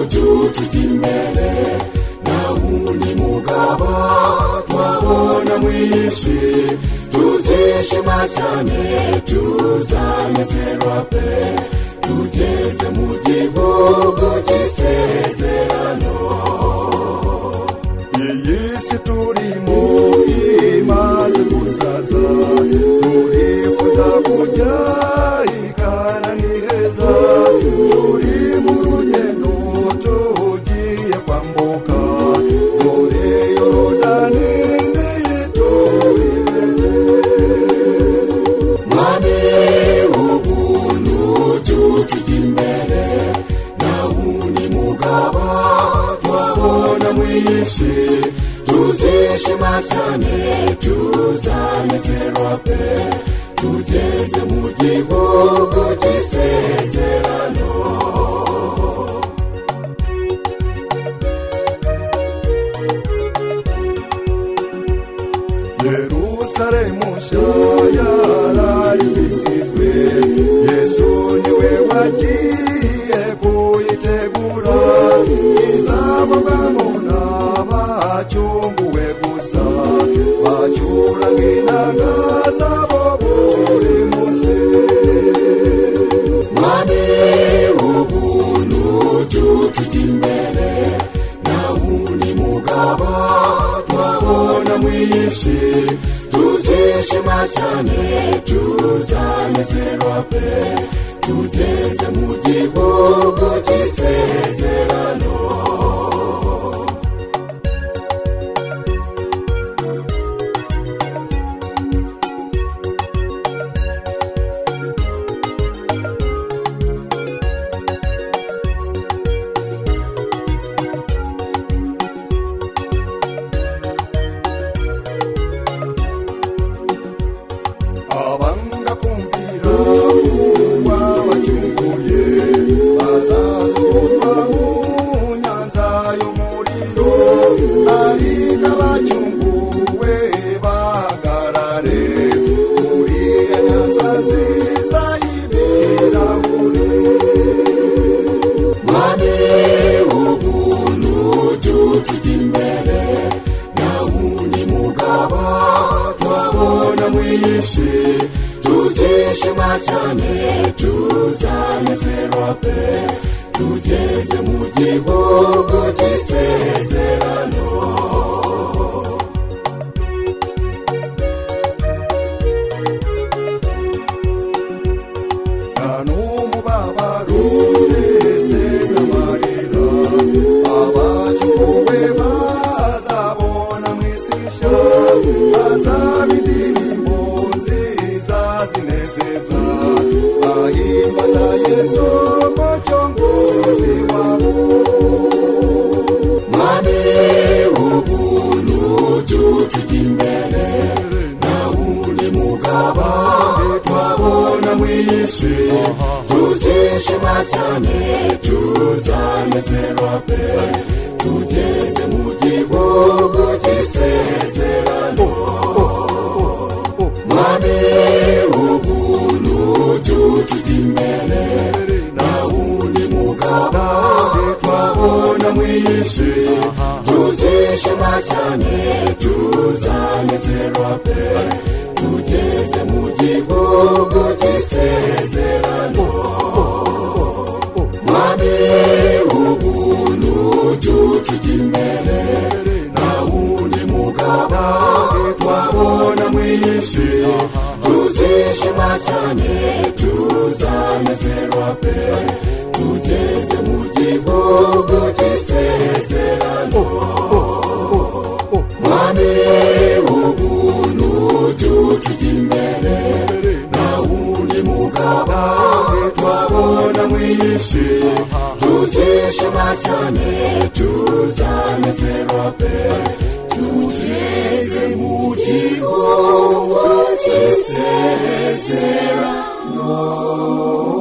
igihugu cy'imbere nta wundi mugabo twabona mu isi tuzishima cyane tuzanezerwa pe tugeze mu gihugu cy'isezerano iyi si turimo imaze gusaza turifuza kujya i kana ni heza turi mu rugendo tugiye kwambuka dore yorodani niyi turi mwami ubuntu tutujya imbere nta wundi mugabo twabona mu isi tuzishima cyane tuzanezerwa pe tugeze mu gihugu cy'isezerano yerusalemu nshya yararibisizwe yesu niwe wagiye kuyitegura izababwamo n'abacyunguwe gusa bacyura nk'intanga zabo buri munsi mwami ubuntu tutujya imbere nta wundi mugabo twabona mu isi tuzishima cyane tuzanezerwa pe tugeze mu gihugu cy'isezerano abanga kumvira uwa wacyunguye bazazurwa mu nyanza y'umuriro ari n'abacyunguwe bahagarare uriya nyanza nziza y'ibirahuri mwami ubuntu tutujya imbere nta wundi mugabo twabona mu isi tuzishima cyane tuzanezerwa pe tugeze mu gihugu cy'isezerano nta n'umubabaro wese n'amarira abacyuwe bazabona mu isi nshya hazaba indirimbo nziza zinezeza bahimbaza yesu umucyo mwiza wabo mwami ubuntu tutujya imbere nta wundi mugabo twabona mu isi tuzishima cyane tuzanezerwa pe tugeze mu gihugu cy'isezerano mwami ubuntu tutujya imbere nta wundi mugabo twabona mu isi tuzishima cyane tuzanezerwa pe tugeze mu gihugu cy'isezerano mwami ubuntu tutujya imbere nta wundi mugabo twabona mu isi tuzishima cyane tuzanezerwa pe tugeze mu gihugu cy'isezerano mwami ubuntu tutujya imbere nta wundi mugabo twabona mu isi tuzishima cyane tuzanezerwa pe tugeze mu gihugu cy'isezerano